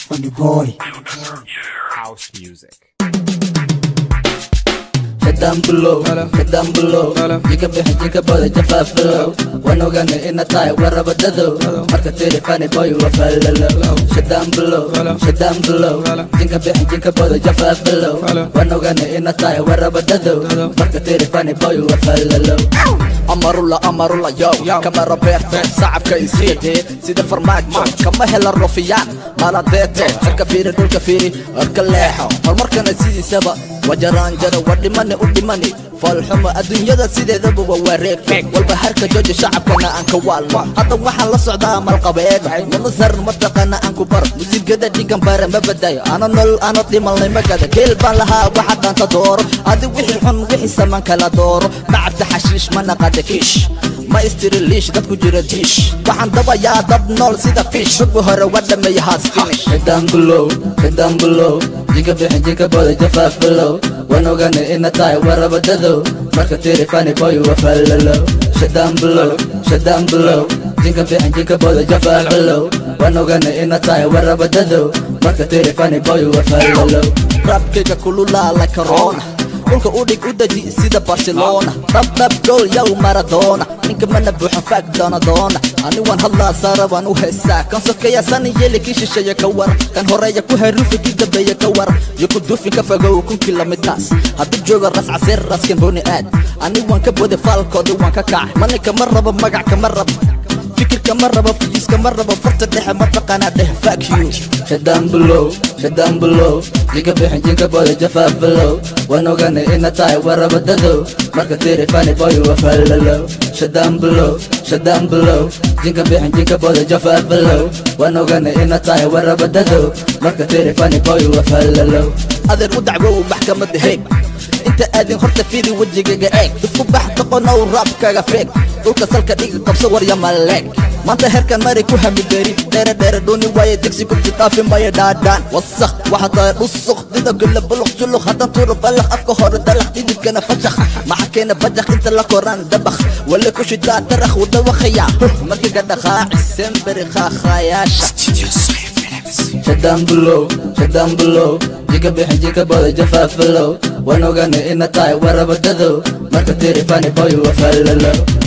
Funny boy. House music. Head down below, head down below Jika bixi jika bada jafaafalow Waan ogaanay ina tahay warabadado Marka tiri funny boy waa falalow Head down below, head down below Jika bixi jika bada jafaafalow Waan ogaanay ina tahay warabadado Marka tiri funny boy waa falalow amarula amarula yow kama roberto sacabka isiidee sida farmaajo kama hela rufiyaan maladeete cirka fiiri dhulka fiiri arka leexo horumarkana sidiisaba wajaraanjaro waa dhimani u dhimani foolxumo adduunyada sideedaba waa wareeg walba harka jooja shacabkana aan ka waalno hadda waxaan la socdaa malqabeed manasar mataqaana aan ku baro musigada dhigan bare ma badayo ana nolol ana dhimalnay magada geel baan lahaa waxa dhaanta dooro adi wixii xun wixii saman kala dooro macabta xashiish ma naqada kiish ma istiri liish dad ku jira diish waxaan dabayaa dad nool sida fiish rugbi hore waa dhameeya haas finish Head down below, head down below Jika bixi jika bada jafaafalow Waan ogaanay ina tahay warabadado Marka tiri funny boy waa falalow Shut down below, shut down below Jika bixi jika bada jafaafalow Waan ogaanay ina tahay warabadado Marka tiri funny boy waa falalow rabkayga kululaa la corona dhulka u dhig u deji sida barcelona dhabdhab gool yow maradona ninka mana buuxo faag doona doona ani waan hadlaa saara waan u heesaa kan sokeeya sani yeeli kii shisheeya ka war kan horeeya ku haruufi kii dambeeya ka war yo ku duufin ka fogow kun kilomitars hadduu joogo ras caseer raskan booni aad ani waan ka bode faalkoodi waan ka kacay mani kama rabo magac kama rabo fikir kama rabo fiis kama rabo farta dhexe mataqaanaa dheh fuck you Shut down below, shut down below Jika bixi jika bada jafaafalow Waan ogaanay ina tahay warabadado Marka tiri funny boy waa falalow Shut down below, shut down below Jika bixi jika bada jafaafalow Waan ogaanay ina tahay warabadado Marka tiri funny boy waa falalow adeer u dacwow maxkamadda heeg inta aadin horta fiiri wejigaga eeg isku bax doqonow raabkaga feeg dhulka salka dhiga qabso warya maleeg maanta herkan mari ku hamideri dheere dheere dhuni waaye digsi ku jidhaafi maya dhaadhaan wasakh waxa tahay dhusuq dida kule buluq juluq haddaan tuuro balaq afka hore dalaq dhidibkana fashakh maxa keena bajaq inta la koraan dabakh wale ku shitaa tarakh wadawakaya markiga dhaqaaci semberi qaaqaayaasha Shut down below, shut down below Jika bixi jika bada jafaafalow Waan ogaanay ina tahay warabadado Marka tiri funny boy waa falalow